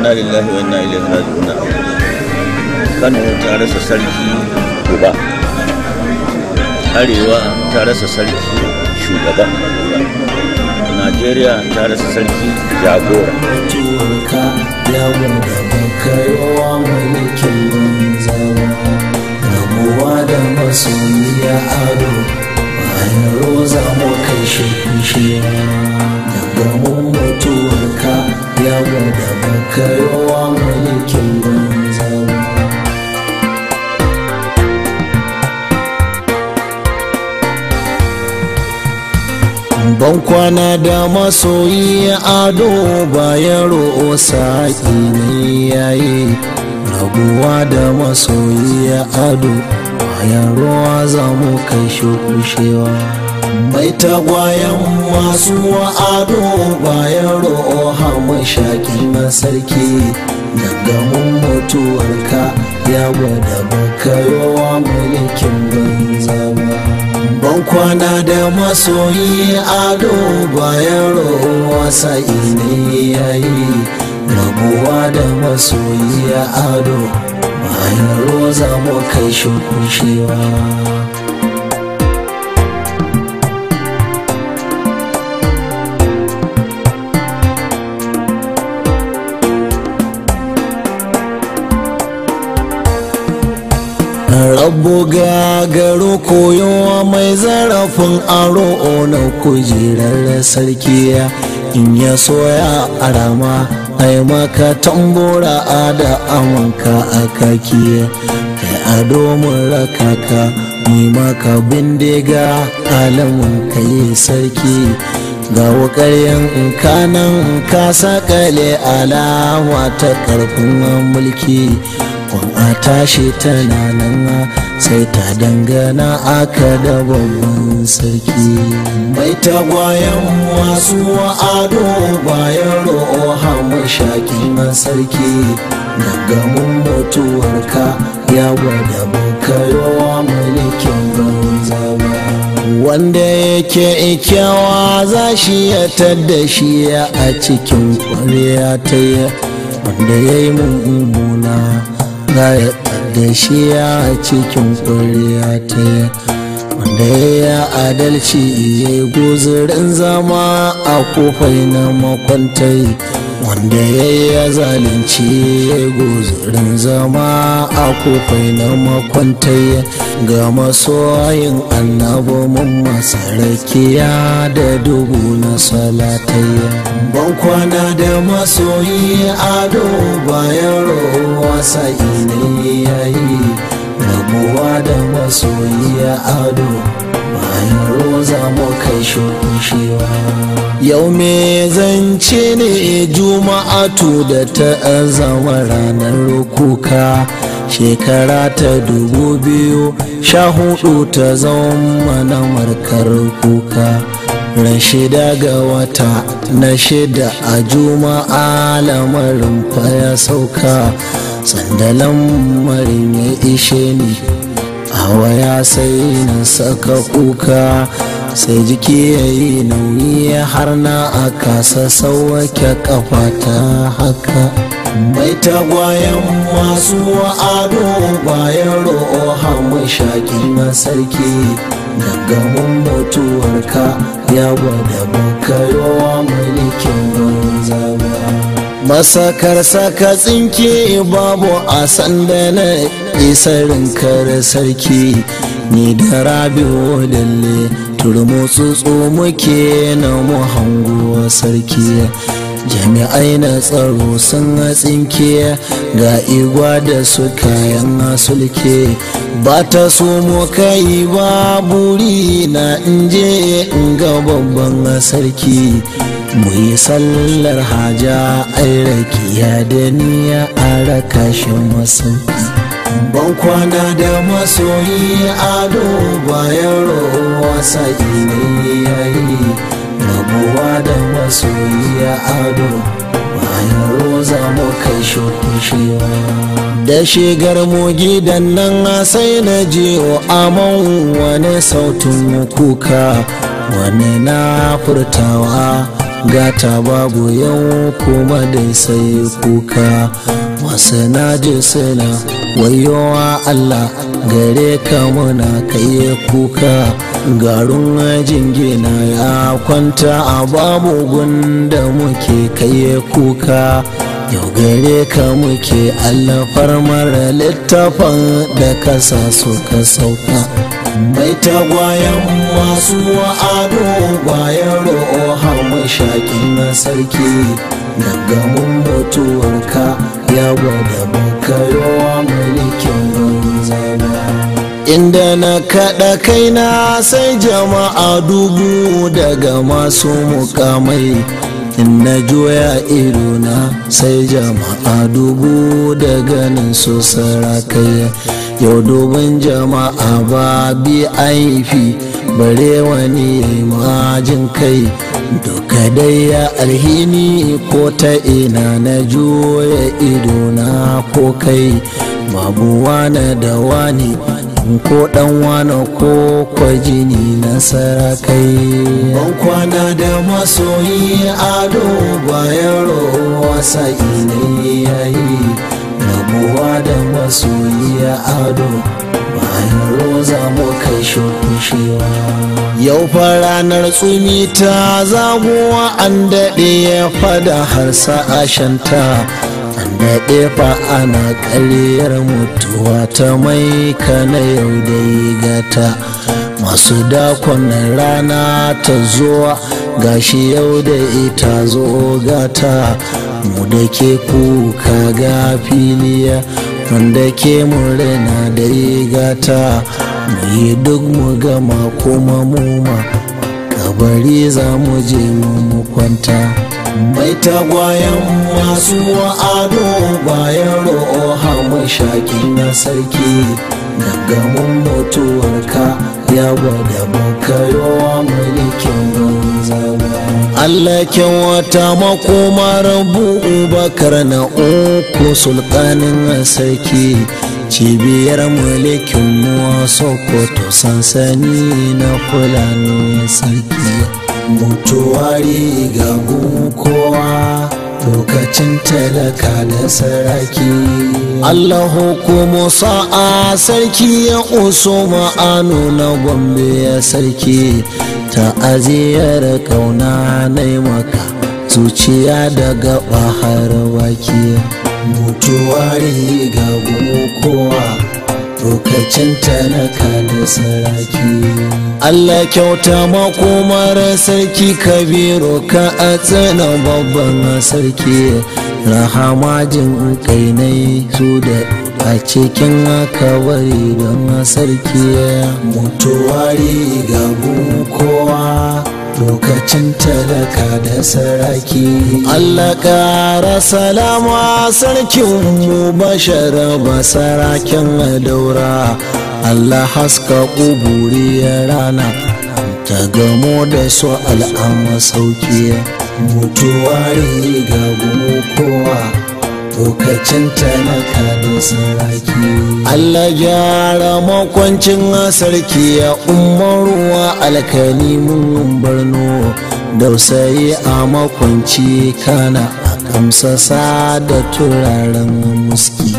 inna lillahi wa inna ilaihi raji'un kano ta rasa sarki uba arewa ta rasa sarki shugaba najeriya ta rasa sarki jagora mutuwarka ya wanda baka yawa mulkin banzawa rabuwa da masoyiya ado bayan roza mu kai shi kushewa daga mun mutuwarka ya wanda baka yawa mulkin banzawa ban kwana da masoyi ado bayan ro'o saƙi ne yayi rabuwa da masoyi ado bayan ruwa za mu kai shi kushewa mai tagwayen masu ado bayan ro'o hamu shaƙi na sarki daga mun mutuwarka ya gwada baka yawa mulkin banza ba ban kwana da masoyi ado bayan rowa sa'i ne yayi rabuwa da masoyi ado bayan roza mu kai shi kushewa rabu gagaro koyowa mai zarafin aro na kujerar sarki in ya soya a rama ai maka tambora a da amanka a kaki kai ado mun rakaka ni maka bindiga alamun kai sarki ga wukaryen kanan ka sakale alama ta karfin mulki kun a tashi tana nan sai ta dangana aka da babban sarki mai tagwayen masu ado bayan ro'o hamu shaki na sarki daga mun mutuwarka ya gwada bakayowa mulkin banza ba wanda yake ikyawa za shi ya tadda shi a cikin kwarya ta wanda ya yi mummuna za ya da shi a cikin ƙuriya ta wanda ya adalci ya guzurin zama a kofai na makwantai wanda ya yi zalunci ya guzurin zama a kofai na makwantai ga masoyin annabi mun masarakiya da dubu na salatai ban kwana da masoyi ado bayan rowa sa'i ne yayi rabuwa da masoyi ado bayan roza mu kai shukushewa yau me zance ne juma'atu da ta zama ranar kuka shekara ta dubu biyu sha hudu ta zama na markar kuka ran shida ga wata na shida a juma'a lamarin ya sauka sandalan marin ya ishe ni a waya sai na saka kuka sai jiki ya yi nauyi har na a kasa sauwake kafa ta haka mai tagwayen masu ado bayan ro'o hamu shaƙi na sarki daga mun mutuwarka ya gwada bakayowa mulkin banza ba masakar saka tsinke babu a sanda na isarin kare sarki ni da rabi'u lalle turmu tsutsu muke na mu hanguwa sarki jami'ai na tsaro sun tsinke ga igwa da su kayan sulke ba ta so mu kai ba buri na inje in ga babban sarki mu yi sallar haja ai rakiya da niya a raka shi masauki ban kwana da masoyi ado bayan rowa sa'i ne yayi rabuwa da masoyi ado bayan roza mu kai shokushewa da shigar mu gidan nan sai na je aman wani sautin kuka wani na furtawa gata babu yau kuma dai sai kuka masu naji suna wayowa Allah gare ka muna kai kuka garin jingina ya kwanta a babu gunda muke kai kuka yau gare ka muke allafar mara littafin da kasa suka sauka mai tagwayen masu ado bayan ro'o mashakin na sarki daga mun mutuwarka ya gwada bakayowa mulkin zama inda na kaɗa kaina sai jama'a dubu daga masu mukamai in na juya idona sai jama'a dubu da ganin su sarakai yau dubin jama'a ba bi aifi bare wani majin kai duka dai ya alhini ko ta ina na juya idona ko kai babu wane da wani ko dan wane ko kwajini na sarakai ban kwana da masoyi ado bayan rowa sa'i ne yayi rabuwa da masoyi ado bayan roza mu kai shukushewa yau fa ranar tsumi ta zagowa an daɗe ya fada har sa'ashanta an daɗe fa ana ƙaryar mutuwa ta mai kana yau da gata masu dakon rana ta zuwa gashi yau da ita zo gata mu da ke kuka ga filiya wanda ke murna da gata mu yi duk mu gama kuma muma kabari za mu je mu kwanta mai tagwayen masu ado bayan ro'o mashaki na sarki daga mun mutuwarka ya gwada bakayowa mulkin zama Allah kyan wata makomar bakar na uku sultanin sarki cibiyar mulkin mu sokoto sansani na fulani sarki mutuwari ga kowa lokacin talaka da saraki Allah hukumu sa'a sarki ya uso ma'anu na gombe ya sarki ta aziyar kauna na maka zuciya daga bahar baki mutuwari ga kowa lokacin talaka da saraki Allah kyauta makomar sarki kabiru ka a tsina babban sarki rahama jin kainai su da a cikin akawari don sarki mutuwari ga kowa lokacin talaka da saraki Allah ƙara salama sarkin mu bashara ba sarakin daura Allah haska ƙuburi ya rana ta gamo da su al'amma sauki mutuwari ga kowa lokacin talaka da saraki Allah gyara makwancin sarki ya umaruwa alkalimin barno dausayi a makwanci kana a kamsasa da turaren muski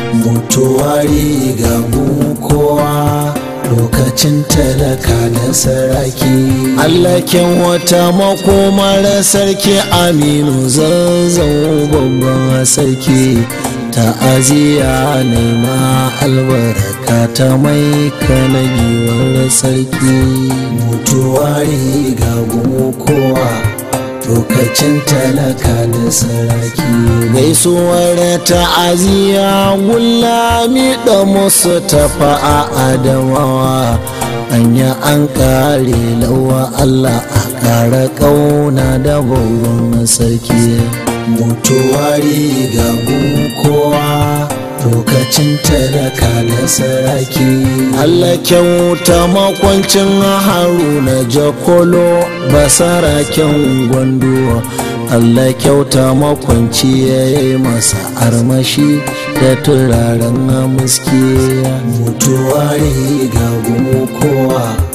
mutuwari ga kowa lokacin talaka da saraki Allah kyan wata makomar sarki aminu zazzau babban sarki ta'aziya nema albarka ta mai kanagiwar sarki mutuwari ga kowa lokacin talaka da saraki gaisuwar ta'aziyya gulami da musu tafa a adamawa anya an kare lawa Allah a kara kauna da babban sarki mutuwari ga kowa lokacin talaka da saraki Allah kyauta makwancin haruna jakolo basaraken gwando Allah kyauta makwanci ya yi masa armashi da turaren muski mutuwari ga kowa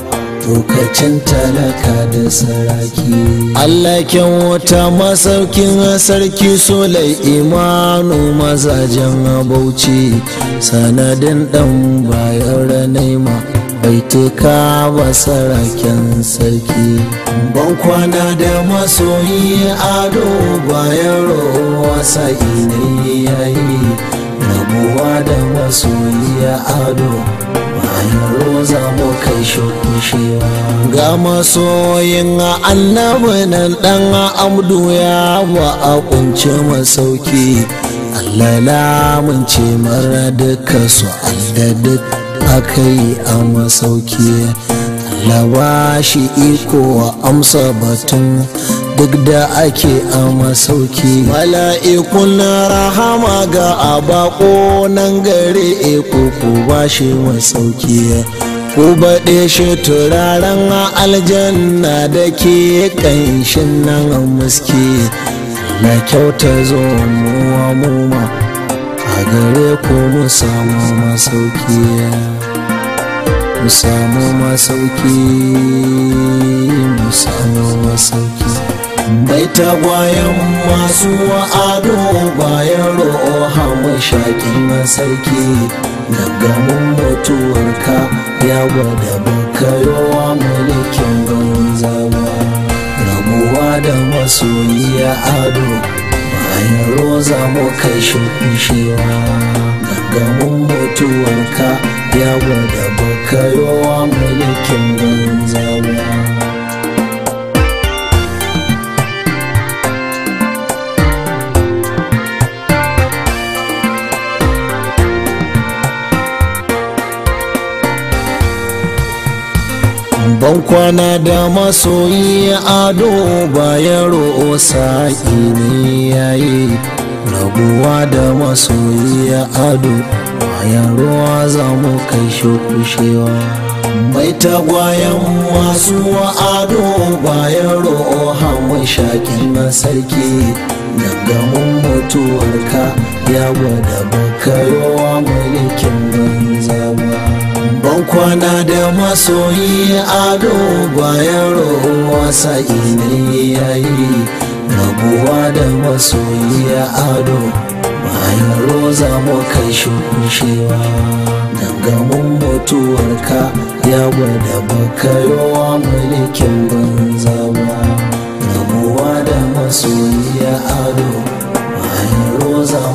lokacin talaka da saraki Allah kyan wata masaukin sarki solai imanu mazajen bauchi sanadin dan bayan ranaima baituka ba saraken sarki ban kwana da masoyi ado bayan rowa sa'i ne yayi rabuwa da masoyi ado bayan roza mu kai shukushewa ga masoyin annabi nan dan amdu ya ba a kunce masauki Allah lamunce mara duka su Allah duk aka yi a masauki Allah ba shi iko wa amsa batun duk da ake a masauki mala'ikun rahama ga abako nan gare eko ku ba shi masauki ku baɗe shi turaren aljanna da ke ƙanshin nan muski na kyauta zo muwa muma a gare ku mu samu masauki mu samu masauki mu samu masauki bai tagwayen masu ado bayan ro'a mashakin sarki daga mun mutuwarka ya gwada bakayowa mulkin banza ba rabuwa da masoyiya ado bayan roza mu kai shukushewa daga mun mutuwarka ya gwada bakayowa mulkin banza ba ban kwana da masoyi ado bayan ro'o sa'i ne yayi rabuwa da masoyi ado bayan ruwa za mu kai shukushewa mai tagwayen masu ado bayan ro'o hamun shakin na sarki daga mun mutuwarka ya gwada bakayowa mulkin banza ba ban kwana da masoyi ado bayan rowa sa'i ne yayi rabuwa da masoyi ado bayan roza mu kai shukushewa gangamin mutuwarka ya gwada bakayowa mulkin banza ba rabuwa da masoyi ado bayan roza